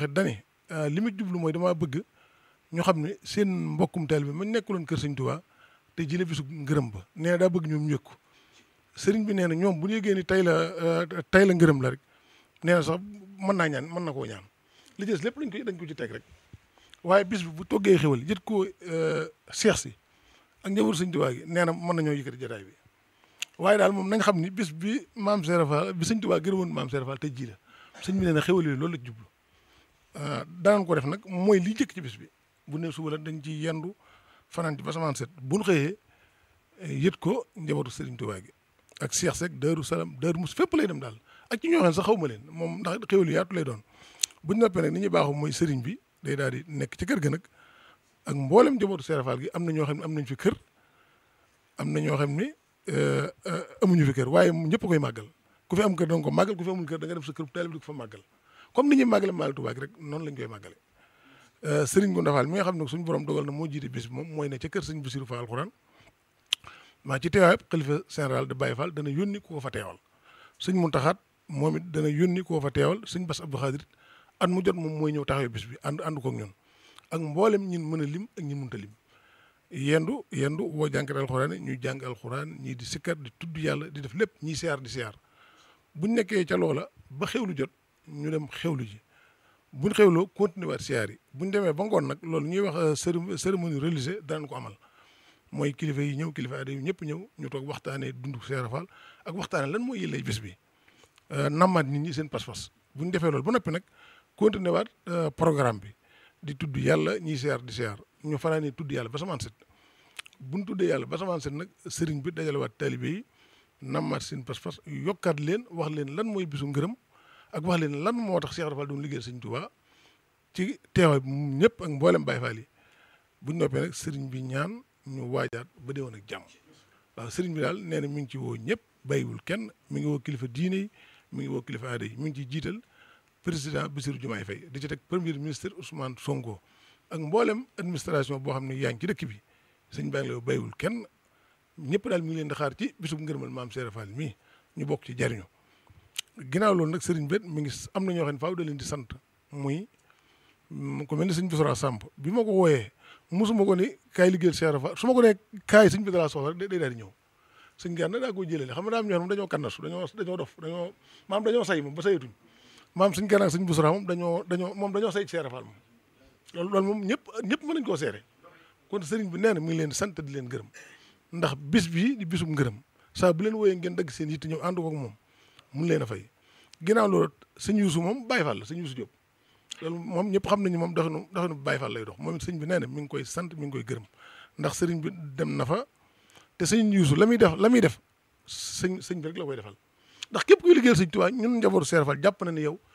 waxee dani li ma jublu mooy damaa bëgg ñu xam ne seen mbokkum taalibe bi ma nekkuloon kër sëñ Tuubaa te jële bisu ngërëm ba nee na daa bëgg ñoom ñu yëg ko sëriñ bi nee na ñoom bu ñu yëgee ni tey la tey la ngërëm la rek nee na sax mën naa ñaan mën na koo ñaan li des lépp lañ ko dañ ko ci teg rek waaye bis bi bu toggee xewal jët ko seex si ak njabootu sëñ Tuubaa gi nee na mën nañoo yëkkati jotaay bi waaye daal moom nañ xam ni bis bi maam Serap Fall bi sëñ Tuubaa gërëmoon maam Serap Fall tey jii la sëñ bi nee na xewal yooyu loolu la jublu danañ ko def nag mooy li jëkk ci bis bi bu ne suba la dañ ci yendu fanaan ci ba samaan set bu ñu xëyee yët ko njabootu sëriñ Tuubaa gi ak Cheikh Seck Daaru Salaam Daaru Mus fépp lay dem daal ak ci ñoo xam ne sax xaw ma leen moom ndax xewal yu yaatu lay doon bu ñu noppee nag ni ñuy baaxu mooy sëriñ bi day daal di nekk ci kër ga nag ak mboolem njabootu Serap Fall gi am na ñoo xam ne am nañ fi kër am na ñoo xam ne amuñu fi kër waaye ñëpp koy màggal ku fi am kër da nga ko màggal ku fi amul kër da nga def sa kër taalib di ko fa màggal comme ni ñuy màggale Magal Touba rek noonu lañ koy màggale sëriñ Gunda Fall mi nga xam ne suñu borom dogal na moo jiite bis bi moom mooy ne ca kër sëñ Bassirou Fall alxuraan maa ci teewaay xalifa général de Baye Fall dana yónni ku ko fa teewal sëñ Muntaxaat moom it dana yónni ku ko fa teewal sëñ Bass Abdou Khadir at mu jot moom mooy ñëw taxawee bis bi ànd ànd ko ak ñun ak mboolem ñin mën a lim ak ñin mënta lim yendu yendu woo jànkat alxuraan ñuy jàng alxuraan ñii di sikkar di tudd yàlla di def lépp ñii siyaar di siyaar buñ nekkee ca loola ba xewlu jot ñu dem xewlu ji buñ xewloo continuer waat siyaar yi buñ demee ba ngoon nag loolu ñuy wax cérémonie religieuse danañ ko amal mooy kilifa yi ñëw kilifa aada yi ñëpp ñëw ñu toog waxtaanee dundu Serap Fall ak waxtaanee lan mooy yëllay bis bi nammaat nit ñi seen pas-pas buñ defee loolu ba noppi nag continuer waat programme bi di tudd yàlla ñiy siyaar di siyaar ñu fanaanee tudd yàlla ba samaan set buñ tuddee yàlla ba samaan set nag sëriñ bi dajale waat taalibe yi nammaat seen pas-pas yokkaat leen wax leen lan mooy bisu ngërëm ak wax leen lan moo tax Cheikh Rafal doon liggéeyal sëñ Tuubaa ci teewaay bi ñëpp ak mboolem Baay Faal yi buñ noppee nag sëriñ bi ñaan ñu waajaat ba déwoon ak jàmm waaw sëriñ bi daal nee na mi ngi ci woo ñëpp bàyyiwul kenn mi ngi woo kilifa diine yi mi ngi woo kilifa aada yi mi ngi ciy jiital président Bassirou Diomaye Faye di ci teg premier ministre Ousmane Sonko ak mboolem administration boo xam ne yaa ngi ci dëkk bi sëñ baa ngi la bàyyiwul kenn ñëpp daal mi ngi leen di xaar ci bisub ngërëmal maam Serap Fall mii ñu bokk ci jariñu ginnaaw loolu nag sëriñ bet mi ngi am na ñoo xam ne faaw da leen di sant muy ko mel ni sëñ Bissora Samb bi ma ko wooyee mosuma ko ni kaay liggéeyal Serap Fall su ma ko nee kaay sëñ bi dalaa soxla rek day daal di ñëw sëñ Gana daa koy jëlale xam nga daa am ñoo xam dañoo kannasu dañoo dañoo dof dañoo maam dañoo say moom ba sayatuñ maam sëñ Gana ak sëñ Bissora moom dañoo dañoo moom dañoo say Serap Fall moom loolu loolu moom ñëpp ñëpp mën nañ koo seere kon sëriñ bi nee na mi ngi leen di sant di leen gërëm ndax bis bii di bisum ngërëm saa bu leen wooyee ngeen dagg seen yitte ñëw ànd ko ak moom mun leen a fay ginnaaw loolu sëñ Yuusu moom Baye Fall la sëñ Yuusu Diop loolu moom ñëpp xam nañu moom doxinu doxinu Baye Fall lay dox moom it sëñ bi nee na mi ngi koy sant mi ngi koy gërëm ndax sëriñ bi dem na fa te sëñ Yuusu la muy def la muy def sëñ sëñ bi rek la koy defal ndax képp kuy liggéeyal sëñ Tuubaa ñun njabootu Serap Fall jàpp na ne yow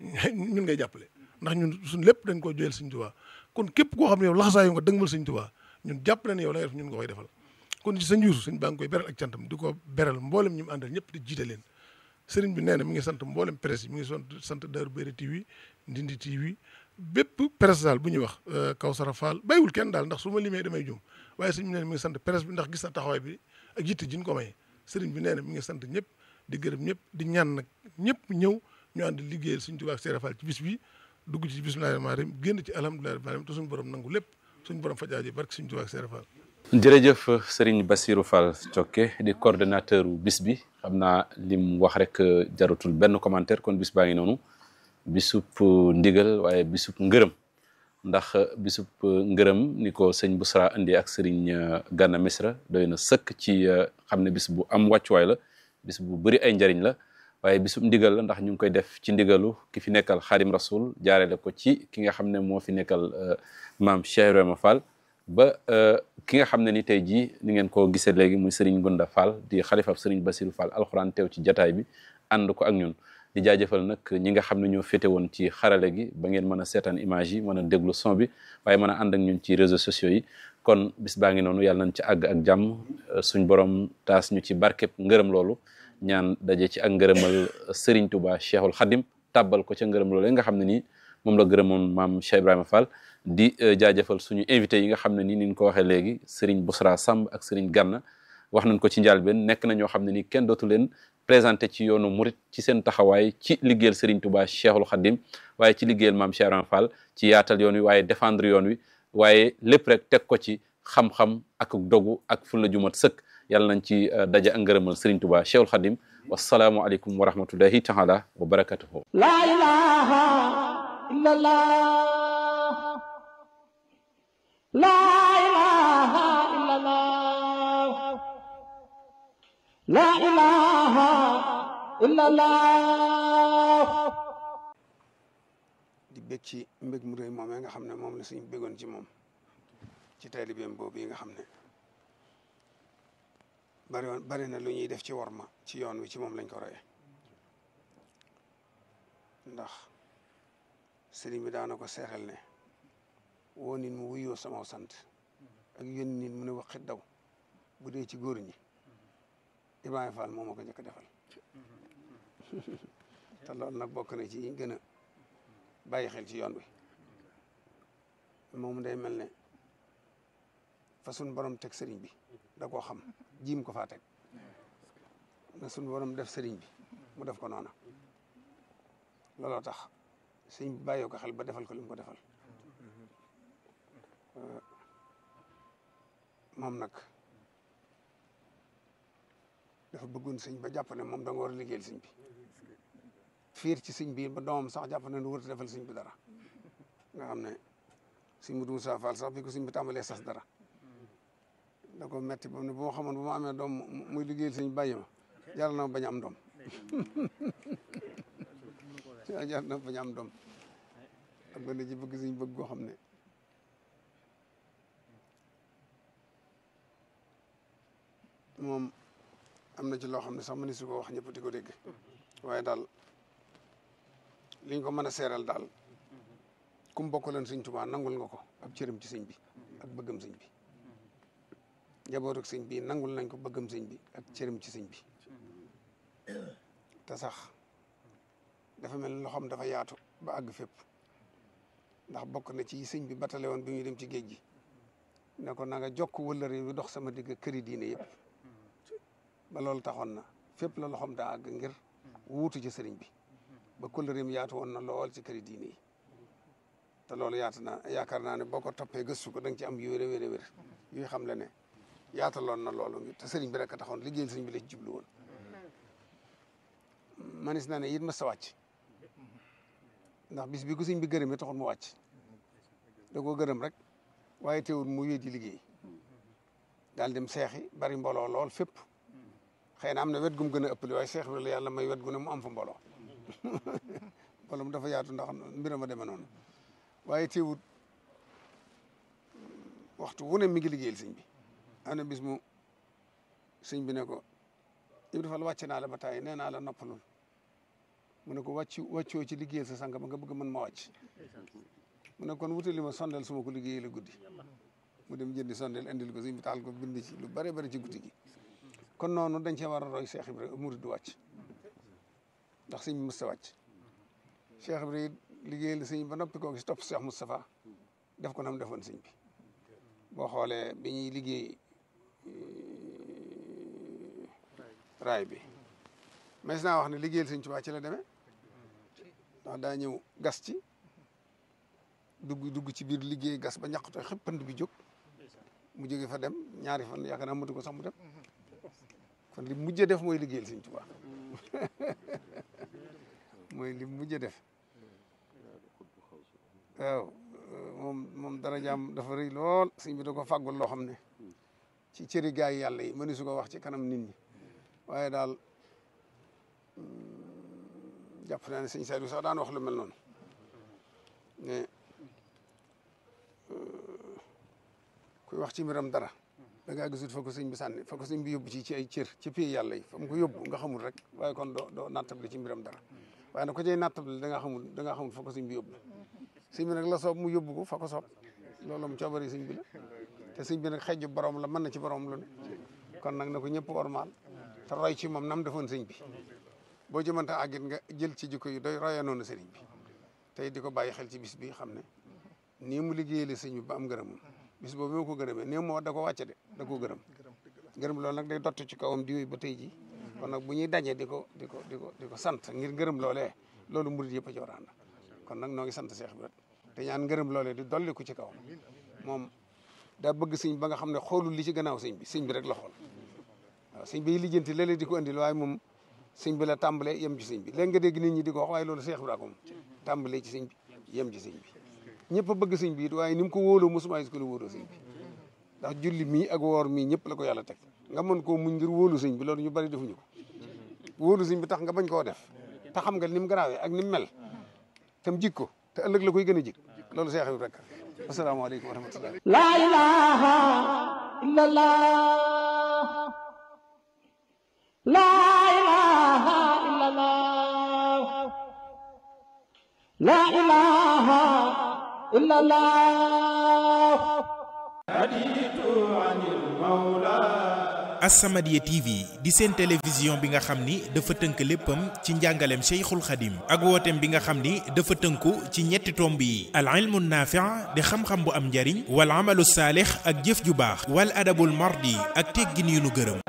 ñun ngay jàppale ndax ñun suñ lépp dañ koy joyal sëñ Tuubaa kon képp koo xam ne yow laxasaayu nga dëgmal sëñ Tuubaa ñun jàpp na ne yow la nga def ñun nga koy defal kon ci sëñ Yuusu sëñ baa ngi koy beral ak cantam di ko beral mboolem ñi mu àndal ñëpp di jiite leen sëriñ bi nee na mi ngi sant mboolem presse yi mi ngi sant sant Daaru Béri TV Ndindi TV bépp presse daal bu ñuy wax Kawsara Fall bàyyiwul kenn daal ndax su ma limee damay jum waaye sëriñ bi nee na mi ngi sant presse bi ndax gis na taxawaay bi ak yitte ji ñu ko may sëriñ bi nee na mi ngi sant ñëpp di gërëm ñëpp di ñaan nag ñëpp ñëw ñu ànd liggéeyal suñ Tuubaa ak Serap Fall ci bis bi dugg ci bismillaahi rahmaani rahiim génn ci alhamdulillahi rabbil aalamiin te suñu borom nangu lépp suñu borom fajaaji barke suñ Tuubaa ak Serap Fall jërëjëf Serigne Bassirou Fall Thiocké di coordonnateur bis bi xam naa lim wax rek jarutul benn commentaire kon bis baa ngi noonu bisub ndigal waaye bisub ngërëm ndax bisub ngërëm ni ko sëñ Bousra indi ak Serigne Gana Mesra doy na sëkk ci xam ne bis bu am wàccuwaay la bis bu bëri ay njariñ la waaye bisub ndigal la ndax ñu ngi koy def ci ndigalu ki fi nekkal Xaadim Rasul jaarale ko ci ki nga xam ne moo fi nekkal maam Cheikh Ibrahima Fall ba ki nga xam ne ni tey jii ni ngeen ko gisee léegi muy Serigne Gunda Fall di xalifab Serigne Bassirou Fall alxuraan teew ci jataay bi ànd ko ak ñun di jaajëfal nag ñi nga xam ne ñoo féete woon ci xarale gi ba ngeen mën a seetaan image yi mën a déglu son bi waaye mën a ànd ak ñun ci réseaux sociaux yi kon bis baa ngi noonu yàlla nañ ci àgg ak jàmm suñ borom taas ñu ci barkeb ngërëm loolu ñaan daje ci ak ngërëmal Serigne Touba Cheikhul Khadim tàbbal ko ca ngërëm loolu nga xam ne nii moom la gërëmoon maam Cheikh Ibrahima Fall di jaajëfal suñu invité yi nga xam ne nii ni ñu ko waxee léegi Serigne Bousra Samb ak Serigne Gana wax nañ ko ci njëlbéen nekk na ñoo xam ne ni kenn dootu leen présenté ci yoonu murit ci seen taxawaay ci liggéeyal Serigne Touba Cheikhul Khadim waaye ci liggéeyal maam Cheikh Ibra Fall ci yaatal yoon wi waaye défendre yoon wi waaye lépp rek teg ko ci xam-xam ak dogu ak fulla jumat sëkk yàlla nañ ci daje ak ngërëmal Serigne Touba Cheikhul Khadim wasalaamu aleykum wa rahmatullahi taala wa barakatuhu la ilaha illallah la ilaha illallah la ilaha illallah di bég ci mbég mu rëy moomee nga xam ne moom la suñu bégoon ci moom ci taalibeem boobu yi nga xam ne bari woon bari na lu ñuy def ci worma ci yoon wi ci moom lañ ko roye ndax sëriñ bi daana ko seexal ne woo nit mu wuyoo sama sant ak yónni nit mu ne waxit daw bu dee ci góor ñi Ibrahima Fall moo ma ko njëkk a defal te loolu nag bokk na ci yi gën a bàyyi xel ci yoon wi moom day mel ne fa suñ borom teg sëriñ bi da koo xam jiim ko faa teg na suñ borom def sëriñ bi mu def ko noona looloo tax sëriñ bi bàyyee ko xel ba defal ko li mu ko defal moom nag dafa bëggoon sëñ ba jàpp ne moom da nga war a liggéeyal sëñ bi fiir ci sëñ bi ba doomam sax jàpp ne nu wër defal sëñ bi dara nga xam ne sëñ Mudu Musaa Fall sax bi ko sëñ bi tàmbalee sas dara da ko metti ba ne bu ma xamoon bu ma amee doom muy liggéeyal sëñ bàyyi ma jaral na ma bañ a am doom jaral na ma bañ a am doom ak gone ji bëgg sëñ bëgg goo xam ne moom am na ci loo xam ne sax mëni su ko wax ñëpp di ko dégg waaye daal liñ ko mën a seeral daal kum bokkaloon sëñ Tuubaa nangul nga ko ab cëram ci sëñ bi ak bëggam sëñ bi njaboot ak sëñ bi nangul nañ ko bëggam sëñ bi ak cëram ci sëñ bi te sax dafa mel ni loxoom dafa yaatu ba àgg fépp ndax bokk na ci sëñ bi batale woon bi muy dem ci géej gi ne ko na nga jokk wëllëre wi dox sama digg këri diine yëpp ba loolu taxoon na fépp la loxoom daa àgg ngir wuutu ci sëriñ bi ba kóllëreem yaatu woon na lool ci këri diine yi te loolu yaatu na yaakaar naa ne boo ko toppee gëstu ko da nga ci am yu wér a wér a wér yuy xam le ne yaataloon na loolu te sëriñ bi rek a taxoon liggéeyal sëriñ bi la ci jublu woon manis naa ne it ma sa wàcc ndax bis bi ko sëriñ bi gërëmee taxoon mu wàcc da koo gërëm rek waaye teewul mu wéy di liggéey daal dem seexi bari mbooloo lool fépp xëy na am na wet gum gën a ëppale waaye seex bi la yàlla may wet gu ne mu am fa mbooloo mbooloo mu dafa yaatu ndax mbiram a demee noonu waaye teewut waxtu wu ne mi ngi liggéeyal sëñ bi am na bis mu sëñ bi ne ko Ibra Fall wàcc naa la ba tàyyi nee naa la noppalul mu ne ko wàcc wàccoo ci liggéeyal sa sang ba nga bëgg mën ma wàcc mu ne kon wutali ma sondeel su ma ko liggéeyee la guddi mu dem jëndi sondeel indil ko sëñ bi taal ko bind ci lu bare bari ci guddi gi kon noonu dañ cee war a roy Cheikh Ibra murid du wàcc ndax sëñ bi mës ta wàcc Cheikh Ibra liggéeyal la sëñ ba noppi koo gis topp Cheikh Moustapha def ko nam defoon sëñ bi boo xoolee bi ñuy liggéey raay bi mais naa wax ne liggéeyal sëñ Tuubaa ci la demee ndax daa ñëw gas ci dugg dugg ci biir liggéey gas ba ñaqtooy xëpp pënd bi jóg mu jóge fa dem ñaari fan yaakaar naa matu ko sax mu dem kon li mujj def mooy liggéeyal sëñ Tuubaa mooy li mujj def waaw moom moom dara jaam dafa rëy lool sëñ bi da ko fàggul loo xam ne ci cëri gaay yàlla yi mëni su ko wax ci kanam nit ñi waaye daal jàpp naa ne sëñ Saliou sax daan wax lu mel noonu ne kuy wax ci mbiram dara da ngaa gisut fa ko sëñ bi sànni fa ko sëñ bi yóbbu ci ci ay cër ci pays yàlla yi fa mu ko yóbbu nga xamul rek waaye kon doo doo nattable ci mbiram dara waaye nag ko cay nattable da nga xamul da nga xamul fa ko sëñ bi yóbbu sëñ bi nag la soob mu yóbbu ko fa ko soob loolu mu coobari sëñ bi la te sëñ bi nag xejju borom la mën na ci borom lu ne kon nag na ko ñëpp ormaal te roy ci moom nam defoon sëñ bi boo jëmanta àggit nga jël ci jikko yi doy roya noonu sëriñ bi tey di ko bàyyi xel ci bis bi xam ne nii mu liggéeyale sëñ bi ba am ngërëmam bis boobu moo ko gërëmee nii moo da ko wàcce de da koo gërëm ngërëm loolu nag day dott ci kawam di wéy ba tey ji kon nag bu ñuy daje di ko di ko di ko di ko sant ngir ngërëm loolee loolu murid yëpp a ci war a ànd kon nag noo ngi sant Seex Ibra te ñaan ngërëm loolee di dolli ko ci kawam moom daa bëgg sëñ ba nga xam ne xoolul li ci gannaaw sëñ bi sëñ bi rek la xool waaw sëñ bi lijjanti léeg-léeg di ko andil waaye moom sëñ bi la tàmbalee yem ci sëñ bi léegi nga dégg nit ñi di ko wax waaye loolu Seex Ibra ko moom tàmbalee ci sëñ bi yem ci sëñ bi ñëpp a bëgg sëñ bi it waaye ni mu ko wóoloo mosuma gis ko la wóoloo sëñ bi ndax julli mii ak woor mii ñëpp la ko yàlla teg nga mën koo muñ ngir wóolu sëñ bi loolu ñu bari defuñu ko wóolu sëñ bi tax nga bañ koo def te xam nga ni mu garaawee ak ni mu mel te mu jik ko te ëllëg la koy gën a jik loolu Seex Ibra rek asalaamaaleykum wa rahmatullah لا إله إلا الله لا إله إلا الله لا إله إلا الله As-Samadiyya TV di seen télévision bi nga xam ni dafa tënk léppam ci njàngaleem Cheikhul Khadim ak wooteem bi nga xam ni dafa tënku ci ñetti tomb yi al ilmu naafi' di xam-xam bu am njariñ wal amalu saalix ak jëf ju baax wal adabul mardi ak teggin yu nu gërëm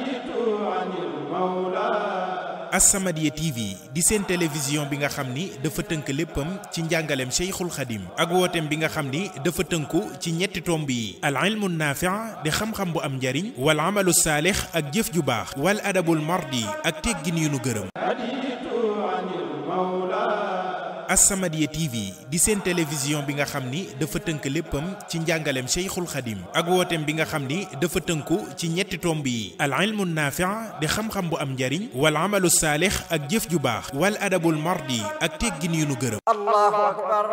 As-Samadiyya TV di seen télévision bi nga xam ni dafa tënk léppam ci njàngaleem Cheikhul Khadim ak wooteem bi nga xam ni dafa tënku ci ñetti tomb yi al ilmu naafi' di xam-xam bu am njariñ wal amalu saalix ak jëf ju baax wal adabul mardi ak teggin yu nu gërëm As-Samadiyya TV di seen télévision bi nga xam ni dafa tënk léppam ci njàngaleem Cheikhul Khadim ak wooteem bi nga xam ni dafa tënku ci ñetti tomb yi al ilmu naafi' di xam-xam bu am njariñ wal amalu saalix ak jëf ju baax wal adabul mardi ak teggin yu nu gërëm الله أكبر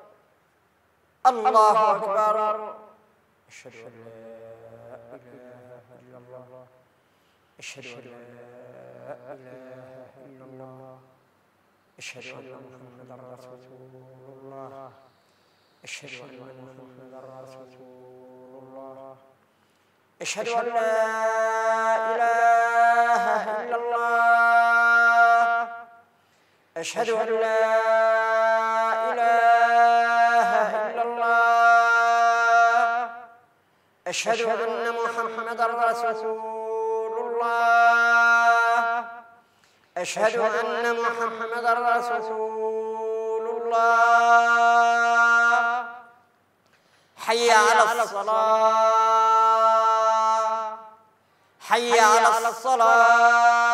الله أكبر أشهد أن لا إله إلا الله أشهد أن لا إله إلا الله أشهد أن محمدا رسول الله أشهد أن محمدا رسول الله أشهد أن لا إله إلا الله أشهد أن لا إله إلا الله أشهد أن محمدا رسول الله أشهد أن محمدا رسول الله حي على الصلاة حي على الصلاة